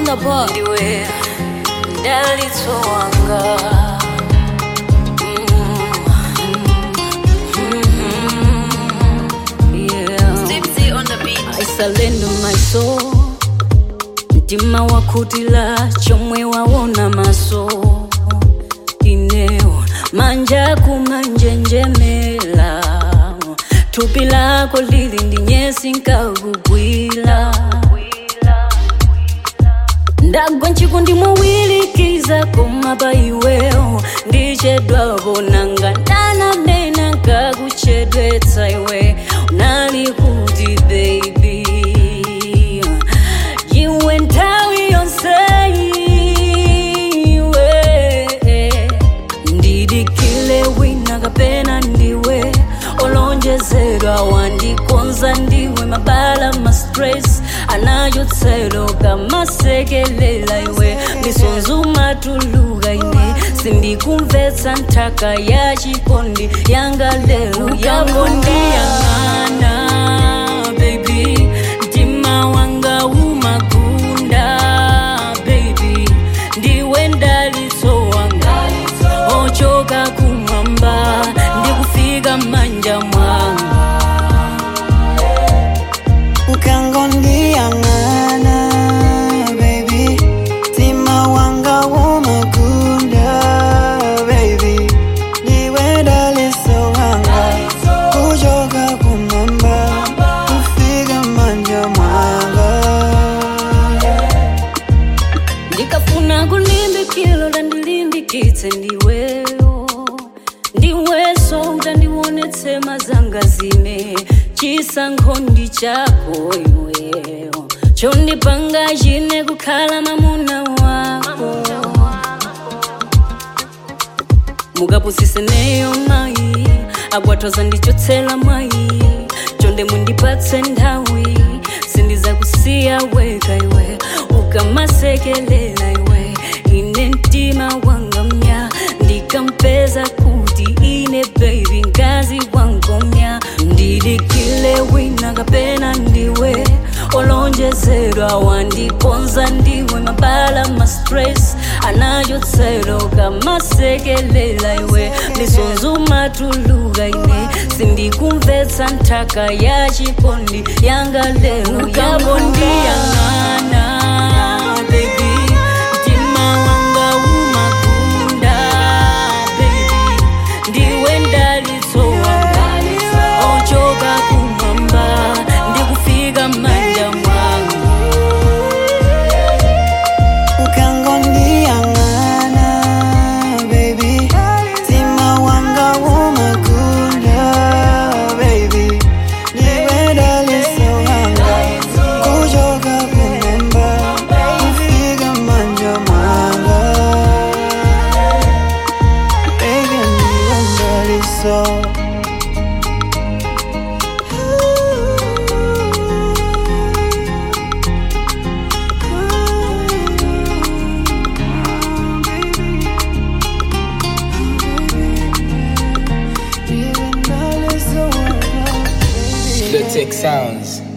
on the board. ndiwe mdalitso wanga Tipsy on the beat. aisalendo my soul mtima wakutila chomwe waona maso ineo manja kumanjenjemela thupi lako lili ndi nyesi nkakugwila ndagwa nchikundi mwawilikiza koma pa iwewo ndichedwapo nanga ndananena nkakuchedwetsa iwe unali kuti baby iwe nthawi yonse iwe ndidikile wina kapena ndiwe olonjezedwa wandikonza ndiwe mabala ma stress anayotselo kamasekelela iwe misonzi matuluka ine sindikumvetsa nthaka ya chikondi yanga lero yako ndiyang'ana baby mtima wanga umakunda baby ndiwe mdalitso wanga ochoka kumwamba ndikufika manja mwanga ukangondiyang'ana baby mtima wanga umakunda baby ndiwe dalitso wanga kuchoka kumwamba kufika manja mwanga ndikafuna kulimbikilo landilimbikitse ndiweyo ndiweso utandionetse mazanga zime chisankho ndi chako iweyo chondipanga chine kukhala mamuna wako mukapusiseneyo mayi akwathoza ndichotsela mwayi chonde mundipatse nthawi sindizakusiya weka iwe ukamasekelela iwe ine mtima wanga mnya ndikampeza kuti ine baby ngazi wangomya ndidikile wina kapena ndiwe olonjezedwa wandikonza ndiwe mabala ma stress anayotselo kamasekelela iwe misonzi matuluka ine sindikumvetsa nthaka ya chikondi yanga lero yako ndiyang'ana baby mtima wanga umakunda baby ndiwe mdalitso wanga ochoka kumwamba ndikufika manja mwanga ukangondiyang'ana baby mtima wanga umakunda baby ndiwe dalitso wanga kuchoka kumwamba kufika manja mwanga baby ndiwe dalitso The Tech Sounds.